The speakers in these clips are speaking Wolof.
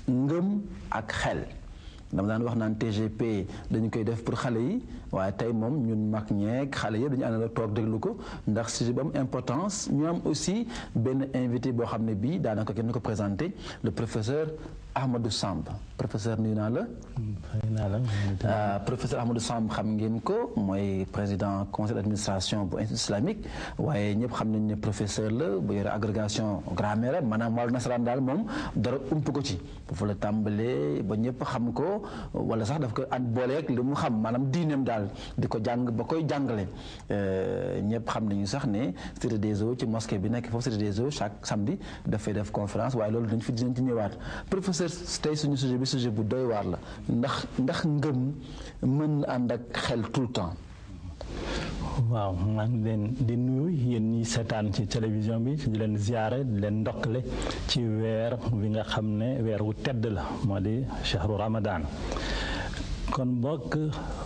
ngëm ak xel dama daan wax naan TGP dañu koy def pour xale yi waaye tey moom ñun mag ñeeg xale yëpp dañu àndal toog déglu ko ndax sujet bu am importance ñu am aussi benn invité boo xam ne bii daanaka kenn ko présenté le professeur Ahmadou Samb professeur nuyu naa la. professeur Ahmadou Samb xam ngeen ko mooy président conseil d'administration bu institut islamique waaye ñëpp xam nañ ne professeur la bu yore agrégation grammaire maanaam wàllu nasaraan daal moom dara ump ko ci foofu la tàmbalee ba ñëpp xam ko wala sax daf ko at booleeg li mu xam maanaam diineem daal di ko jàng ba koy jàngale ñëpp xam nañu sax ne cité des eaux ci mosquée bi nekk foofu cité des eaux chaque samedi dafay def conférence waaye loolu dañ fi dinañ ci ñëwaat professeur tey suñu sujet bi sujet bu doy waar la ndax ndax ngëm mën na ànd ak xel tout le temps waaw maa ngi leen di nuyu yéen ñi seetaan ci télévision bi di leen ziare di leen ndokkale ci weer wi nga xam ne weer wu tedd la moo di chahru ramadan kon bokk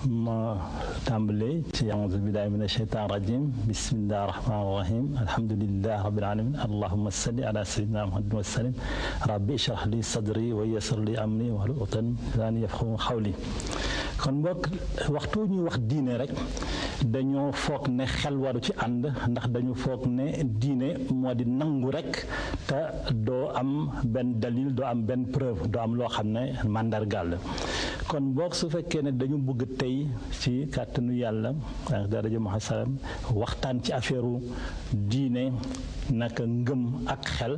ma tàmbalee ci auzu billahi min asheytan rajim bismillahi rahmani rahim alhamdulilah rabbil alamin allahuma salli ala sayyidina muhammad wa sallim rabbi ishrah li sadri wa yassir li amri wahlul uqdatan min lisani yafqahu qawli kon bokk waxtu ñuy wax diine rek dañoo foog ne xel waru ci ànd ndax dañu foog ne diine moo di nangu rek te doo am benn dalil doo am benn preuve doo am loo xam ne màndargaal la kon boog su fekkee ne dañu bëgg tey ci kàttanu yàlla ak daraja Muhammad salaam waxtaan ci affaire diine naka ngëm ak xel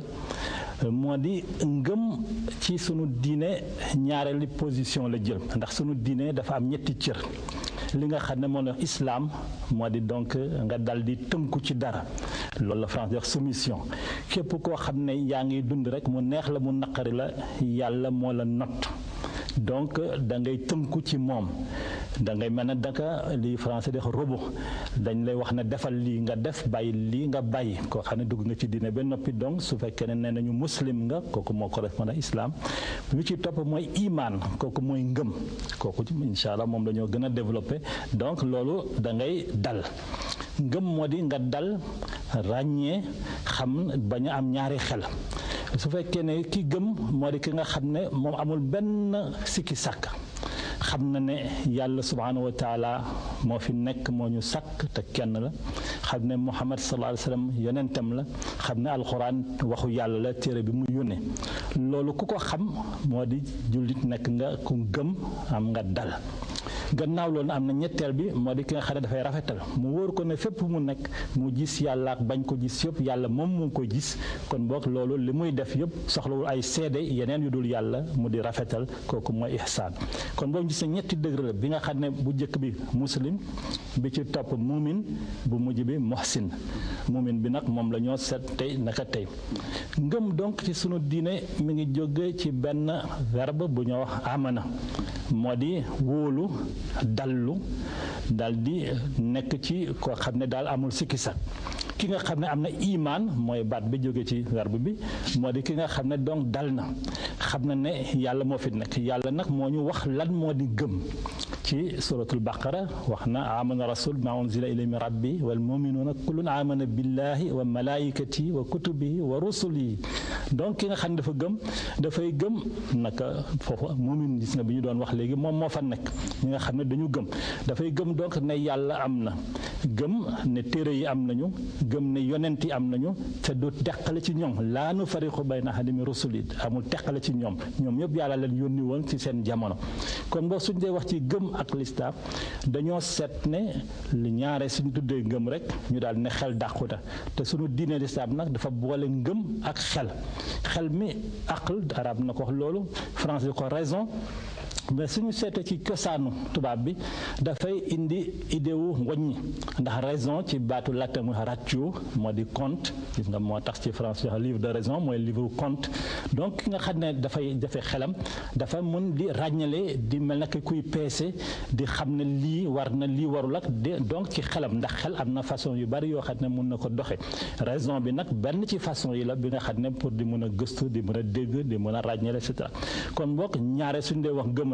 moo di ngëm ci sunu diine ñaareelu position la jël ndax sunu diine dafa am ñetti cër li nga xam ne moo la islaam moo di donc nga dal di tënku ci dara loolu la France di wax soumission képp koo xam ne yaa ngi dund rek mu neex la mu naqari la yàlla moo la not donc da ngay tënku ci moom da ngay mel ne daka li français di wax robo dañ lay wax ne defal lii nga def bàyyi lii nga bàyyi koo xam ne dugg nga ci diine ba noppi donc su fekkee ne nee nañu muslim nga kooku moo correspond à islam lu ci topp mooy imaan kooku mooy ngëm kooku incha allah moom la ñoo gën a développé donc loolu da ngay dal ngëm moo di nga dal ràññee xam bañ a am ñaari xel su fekkee ne ki gëm moo di ki nga xam ne moom amul benn sikki sàkk xam na ne yàlla subhaanahu wa taala moo fi nekk moo ñu sàkk te kenn la xam ne muhammad sallallahu alayhi wa sallam yonentam la xam ne alxuraan waxu yàlla la téere bi mu yónnee loolu ku ko xam moo di jullit nekk nga ku gëm am nga dal gannaaw loolu am na ñetteel bi moo di ki nga xam ne dafay rafetal mu wóor ko ne fépp mu nekk mu gis yàlla ak bañ ko gis yëpp yàlla moom mu ngi ko gis kon boog loolu li muy def yëpp soxlawul ay seede yeneen yu dul yàlla mu di rafetal kooku mooy ihsaan kon boobu gis na ñetti degré la bi nga xam ne bu njëkk bi muslim bi ci topp mumin bu mujj bi muhsin mumin bi nag moom la ñoo seet tey naka tey ngëm donc ci sunu diine mi ngi jóge ci benn verbe bu ñoo wax amana moo di wóolu dallu dal di nekk ci koo xam ne daal amul sikki sak ki nga xam ne am na imaan mooy baat bi jóge ci verbe bi moo di ki nga xam ne donc dal na xam na ne yàlla moo fi nekk yàlla nag moo ñu wax lan moo di gëm ci suratul baqara wax na amana rasul ma unzila ilay min rabbi wal muminuuna kullun amana billahi wa malaikati wa kutubihi wa rusulihi donc ki nga xam ne dafa gëm dafay gëm naka foofu mumin gis nga bi ñu doon wax léegi moom moo fa nekk ñi nga xam ne dañu gëm dafay gëm donc ne yàlla am na gëm ne téere yi am nañu gëm ne yonent yi am nañu te du teqale ci ñoom laa nu fariqu bayna ahadin min rusuli amul teqale ci ñoom ñoom ñëpp yàlla leen yónni woon ci seen jamono kon boo suñ dee wax ci gëm ak lislaam dañoo seet ne li ñaare suñu tuddee ngëm rek ñu daal ne xel dàquta te suñu diine lislaam nag dafa boole ngëm ak xel xel mi aql arab na ko wax loolu français ko raison mais suñu seetee ci cosaanu tubaab bi dafay indi idée wu ngoññi ndax raison ci baatu latin mu ratio moo di compte gis nga moo tax ci français livre de raison mooy livre compte donc ki nga xam ne dafay jafe xelam dafa mën di ràññale di mel na kuy peese di xam ne lii war na lii warul ak de donc ci xelam ndax xel am na façon yu bari yoo xam ne mun na ko doxe raison bi nag benn ci façon yi la bi nga xam ne pour di mën a gëstu di mën a dégg di mën a ràññale et cetera kon boog ñaare suñu dee wax gëm rek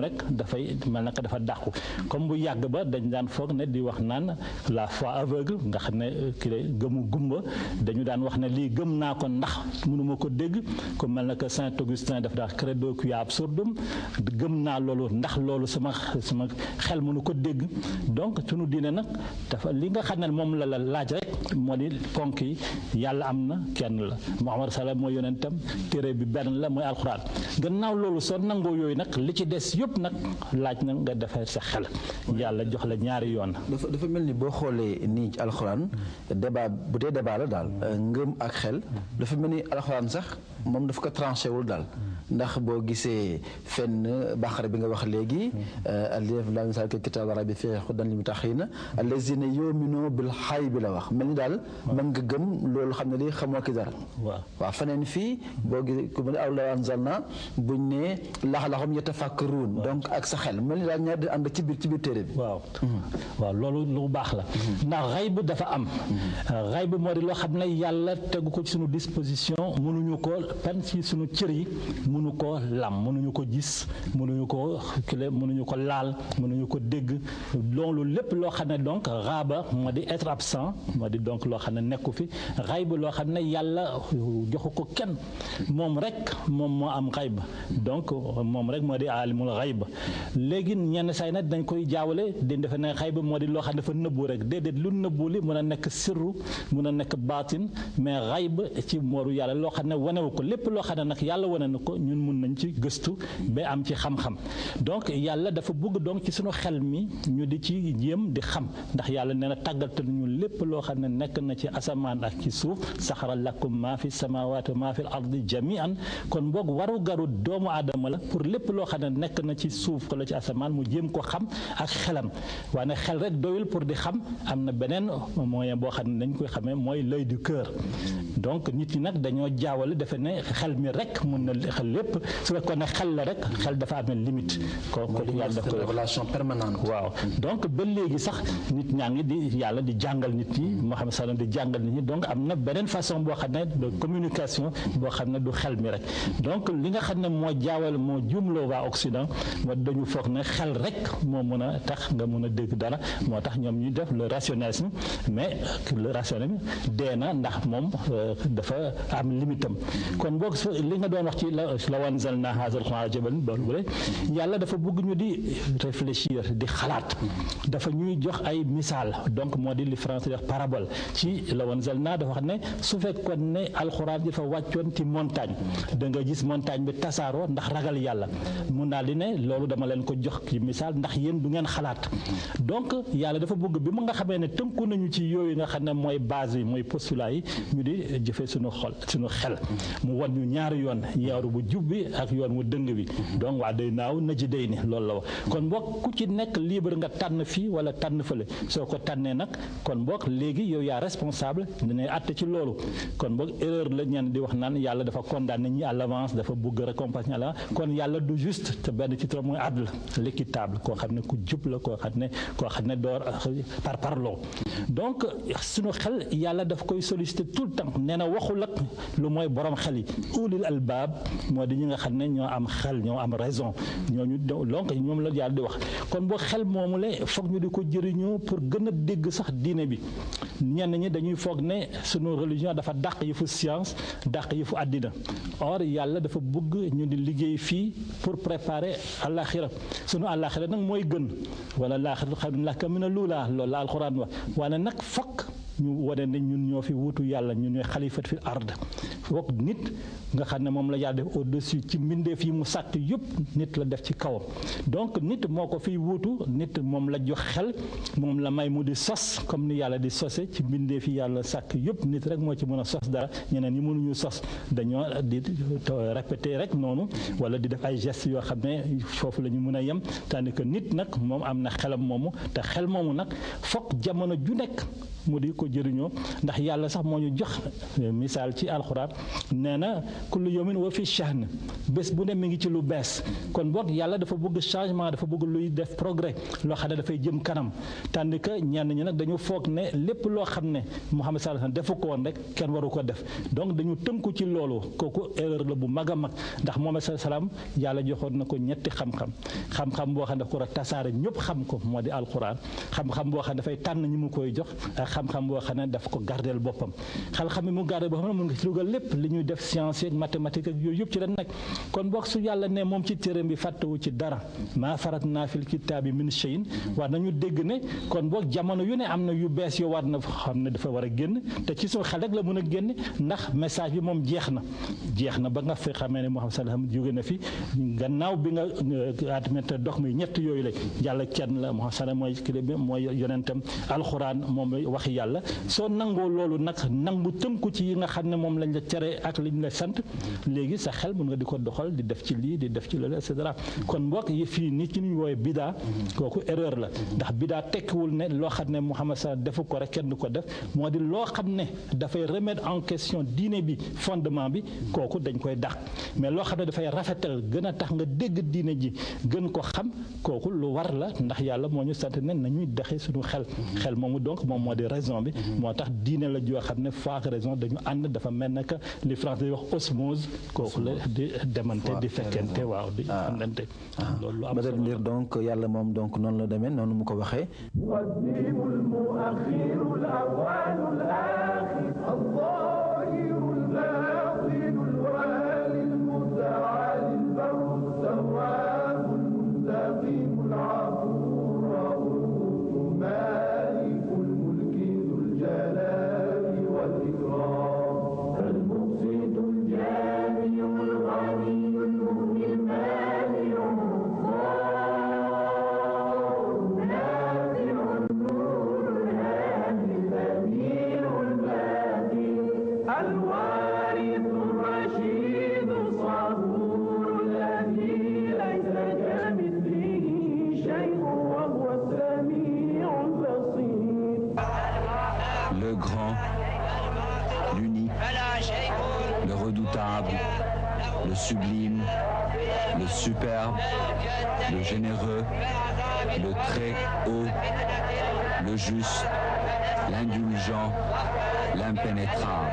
rek dafay mel naka dafa dàqu comme bu yàgg ba dañ daan foog ne di wax naan la foi aveugle nga xam ne ki gëmu gumba dañu daan wax ne lii gëm naa ko ndax mënuma ko dégg ku mel na que Saint Augustin daf daa credo quia absurdum gëm naa loolu ndax loolu sama sama xel mënu ko dégg donc sunu diine nag dafa li nga xam ne moom la la laaj rek moo di ponk yi yàlla am na kenn la Muhammad salaam mooy yonentam téere bi benn la mooy alxuraan gannaaw loolu soo nangoo yooyu nag li ci des yëpp nag laaj na nga defee sa xel yàlla jox la ñaari yoon. dafa dafa mel ni boo xoolee nii ci alxuraan débat bu dee débat la daal ngëm ak xel dafa mel ni alxuraan sax moom dafa ko tranché wul daal ndax boo gisee fenn baqara bi nga wax léegi alif lam mim kitaab arabi fi hudan lil muttaqiina allazina yu'minuuna bil xay bi la wax mel ni daal mën nga gëm loolu xam ne lii xamoo ki dara waaw waaw feneen fii boo gisee ku mel ni aw law anzalna buñ ne laxlaxum yatafakkaruun donc ak sa xel mel ni daal ñaar di ànd ci biir ci biir téere bi waaw waaw loolu lu baax la ndax xayb dafa am xayb moo di loo xam ne yàlla tegu ko ci suñu disposition mënuñu ko pen ci suñu cër yi mënu ko lam mënuñu ko gis mënuñu ko kile mënuñu ko laal mënuñu ko dégg loolu lépp loo xam ne donc raaba moo di être absent moo di donc loo xam ne nekku fi xayb loo xam ne yàlla joxu ko kenn moom rek moom moo am xayb donc moom rek moo di aalimul xayb léegi ñenn say nag dañ koy jaawale dañ defe ne xayb moo di loo xam ne dafa nëbbu rek déedéet lu nëbbu li mën a nekk sirru mën a nekk baatin mais xayb ci mooru yàlla loo xam ne wanewu ko lépp loo xam ne nag yàlla wane na ko ñun mun nañ ci gëstu ba am ci xam-xam donc yàlla dafa bëgg donc ci suñu xel mi ñu di ci jéem di xam ndax yàlla nee na tàggatal ñu lépp loo xam ne nekk na ci asamaan ak ci suuf saxara lakum maa fi samawaati maa fi ardi jamian kon boog waru garu doomu aadama la pour lépp loo xam ne nekk na ci suuf wala ci asamaan mu jéem ko xam ak xelam waaye xel rek doyul pour di xam am na beneen moyen boo xam ne dañ koy xamee mooy l'œil du cœur donc nit ñi nag dañoo jaawale defe ne xel mi rek mun na xel lépp su fekkoon ne xel la rek xel dafa amee limite ko kooku yàlla daf koy révélation permanente waaw donc ba léegi sax nit ñaa ngi di yàlla di jàngal nit ñi moo xam ne di jàngal nit ñi donc am na beneen façon boo xam ne de communication boo xam ne du xel mi rek donc li nga xam ne moo jaawal moo jumloo waa Occident moo dañu foog ne xel rek moo mën a tax nga mën a dégg dara moo tax ñoom ñu def le rationalisme mais le rationalisme dee na ndax moom dafa am limitam kon boog li nga doon wax ci la wanzalna haazal qur'aana jabalan boole yàlla dafa bëgg ñu di réfléchir di xalaat dafa ñuy jox ay misaal donc moo di li français wax parabole ci la wanzalna dafa wax ne su fekkoon ne alxuraan dafa wàccoon ci montagne da nga gis montagne bi tasaaroo ndax ragal yàlla mun naa di ne loolu dama leen ko jox ci misaal ndax yéen du ngeen xalaat donc yàlla dafa bëgg bi mu nga xamee ne tënku nañu ci yooyu nga xam ne mooy base yi mooy postulat yi ñu di jëfee suñu xol suñu xel mu wan ñu ñaari yoon yaaru bu jub bi ak yoon wu dëng bi donc waa day naaw na ji day ni loolu la wax kon boog ku ci nekk libre nga tànn fii wala tànn fële soo ko tànnee nag kon boog léegi yow yaa responsable dina àtte ci loolu kon boog erreur la ñenn di wax naan yàlla dafa condamné ñi à l'avance dafa bëgg récompense ñi à l'avance kon yàlla du juste te benn ci trop mooy adl l'équitable koo xam ne ku jub la koo xam ne koo xam ne door par parloo donc suñu xel yàlla daf koy solliciter tout le temps nee na waxul ak lu mooy borom xel yi ulil albaab moo di ñi nga xam ne ñoo am xel ñoo am raison ñooñu donc ñoom la yàlla di wax kon boo xel moomu la foog ñu di ko jëriñoo pour gën a dégg sax diine bi ñenn ñi dañuy foog ne sunu religion dafa dàq yi fu science dàq yi fu àddina or yàlla dafa bëgg ñu di liggéey fii pour préparer àllaaxira sunu àllaaxira nag mooy gën wala laaxira xam laka mina luulaa loolu la alxuraan wax wala nag fokk ñu wane ne ñun ñoo fi wuutu yàlla ñun ñooy xalifat fi ard foog nit nga xam ne moom la yàlla def au-dessus ci mbindeef yi mu sàkk yëpp nit la def ci kawam donc nit moo ko fiy wuutu nit moom la jox xel moom la may mu di sos comme ni yàlla di sose ci mbindeef yi yàlla sàkk yëpp nit rek moo ci mën a sos dara ñeneen ñi mënuñu sos dañoo di répéter rek noonu wala di def ay gestes yoo xam ne foofu la ñu mën a yem tandis que nit nag moom am na xelam moomu te xel moomu nag foog jamono ju nekk mu di ko jëriñoo ndax yàlla sax moo ñu jox misaal ci alxuraan nee na kullu yawmin wa fi sha'n bés bu ne mi ngi ci lu bees kon boog yàlla dafa bëgg changement dafa bëgg luy def progrès loo xam ne dafay jëm kanam tandis que ñenn ñi nag dañu foog ne lépp loo xam ne Muhammad sallallahu alayhi wasallam defu ko woon rek kenn waru ko def donc dañu tënku ci loolu kooku erreur la bu mag a mag ndax Muhammad sallallahu alayhi wasallam yàlla joxoon na ko ñetti xam-xam xam-xam boo xam ne daf ko war a tasaare ñëpp xam ko moo di alquran xam-xam boo xam ne dafay tànn ñi mu koy jox ak xam-xam boo xam ne daf ko gardeel boppam xam-xam bi mu gardeel boppam mun nga ci dugal lépp li ñuy def science ak mathématique ak yooyu yëpp ci la nekk kon boog su yàlla ne moom ci téeram bi fàttewu ci dara maa farat naa fil kitaabi min shay'in war nañu dégg ne kon boog jamono yu ne am na yu bees yoo war na xam ne dafa war a génn te ci suñu xel rek la mën a génn ndax message bi moom jeex na jeex na ba nga fi xamee ne Muhammad sallallahu alayhi wasallam jóge na fi gannaaw bi nga admet dox mi ñett yooyu la yàlla kenn la Muhammad sallallahu mooy kii bi mooy yonentam alxuraan moom waxi yàlla soo nangoo loolu nag nangu tënku ci yi nga xam ne moom lañ la tere ak liñ la sant léegi sa xel mën nga di ko doxal di def ci lii di def ci loolu et cetera kon mbokk yi fii nit ci ñu woowee bidaa kooku erreur la ndax bidaa tekkiwul ne loo xam ne Muhammad sallallahu defu ko rek kenn du ko def moo di loo xam ne dafay remettre en question diine bi fondement bi kooku dañ koy dàq mais loo xam ne dafay rafetal gën a tax nga dégg diine ji gën ko xam kooku lu war la ndax yàlla moo ñu sant ne nañuy daxe suñu xel xel moomu donc moom moo di raison bi moo tax diine la joo xam ne foi ak raison dañu ànd dafa mel ne que li France di wax osmose kooku la di demante di fekkente waaw di àndante loolu lu am solo lire donc yàlla moom donc noonu la demee noonu mu ko waxee le grand, l'unique, le redoutable, le sublime, le superbe, le généreux, le très haut, le juste, l'indulgent, l'impénétrable.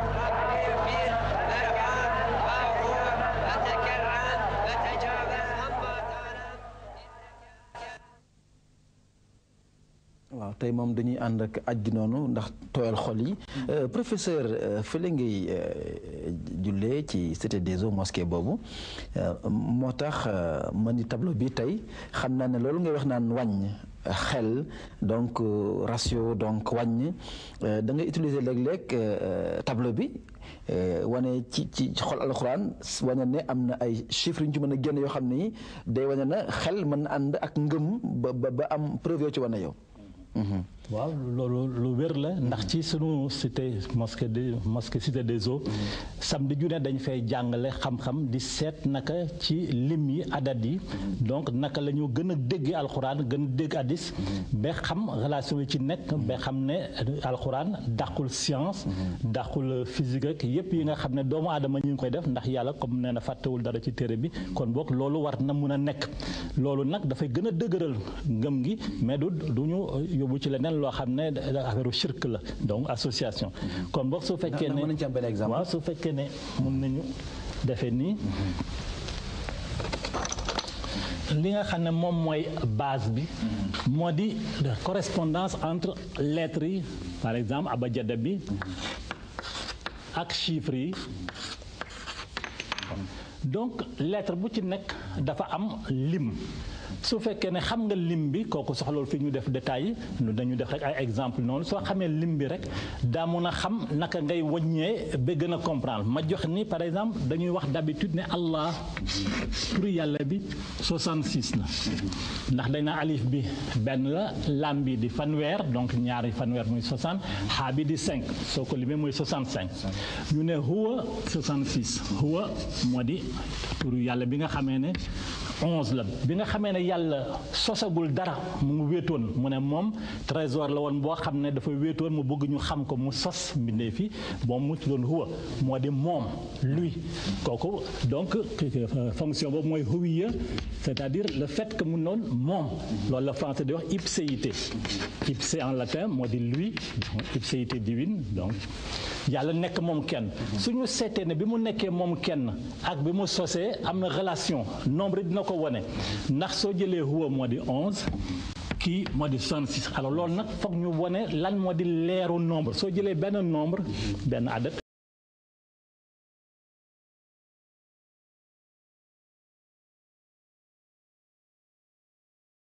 waaw tey moom dañuy ànd ak aj gi noonu ndax tooyal xol yi professeur fële ngay jullee ci cité des eaux mosquée boobu moo tax man ni tableau bi tey xam naa ne loolu ngay wax naan wàññ xel donc ratio donc wàññ da ngay utiliser léeg-léeg tableau bi wane ci ci xol alxuraan wane ne am na ay chiffres yu ñu ci mën a génn yoo xam ne day wane na xel mën na ànd ak ngëm ba ba am preuve yoo ci wane yow. waaw loolu lu wér la ndax ci sunu cité mosquée de mosquée cité des eaux samedi ju ne dañ fay jàngale xam-xam di seet naka ci lim yi adat yi donc naka la ñu gën a dégg alxuraan gën a dégg addis ba xam relation yi ci nekk ba xam ne alxuraan dàqul science dàqul physique ak yépp yi nga xam ne doomu aadama ñu ngi koy def ndax yàlla comme nee na fàttewul dara ci téere bi kon boog loolu war na mun a nekk loolu nag dafay gën a dëgëral ngëm gi mais du du ñu yóbbu ci leneen loo xam ne affaire shirk la donc association kon boog su fekkee ne waaw su fekkee ne mun nañu defee nii li nga xam ne moom mooy base bi moo di correspondance entre lettres yi par exemple abajada bi ak chiffres yi donc lettre bu ci nekk dafa am lim su fekkee ne xam nga lim bi kooku soxlool fi ñu def détails yi dañu def rek ay exemple noonu soo xamee lim bi rek daa mun a xam naka ngay wàññee ba gën a comprendre ma jox ni par exemple dañuy wax d'habitude ne Allah pour yàlla bi 66 la ndax dañ na alif bi benn la lam bi di fanweer donc ñaari fanweer muy 60 xaa bi di 5 soo ko limee muy 65 ñu ne huwa 66 huwa moo di pour yàlla bi nga xamee ne onze la bi nga xamee ne yàlla sosagul dara mu ngi wéetoon mu ne moom trésor la woon boo xam ne dafa wéetoon mu bëgg ñu xam ko mu sos mbindee fi moom mu tuddoon huwa moo di moom lui kooku donc fonction boobu mooy huwiya c'est-à-dire le fait que mu noon moom loolu la français di wax ipséité ipse en latin moo di lui ipséité divine donc yàlla nekk moom kenn suñu seetee ne bi mu nekkee moom kenn ak bi mu sosee am na relation nombre dina ko wone ndax soo jëlee huwa moo di onze kii moo di 66 alors loolu nag foog ñu wone lan moo di leeru nombre soo jëlee benn nombre benn adat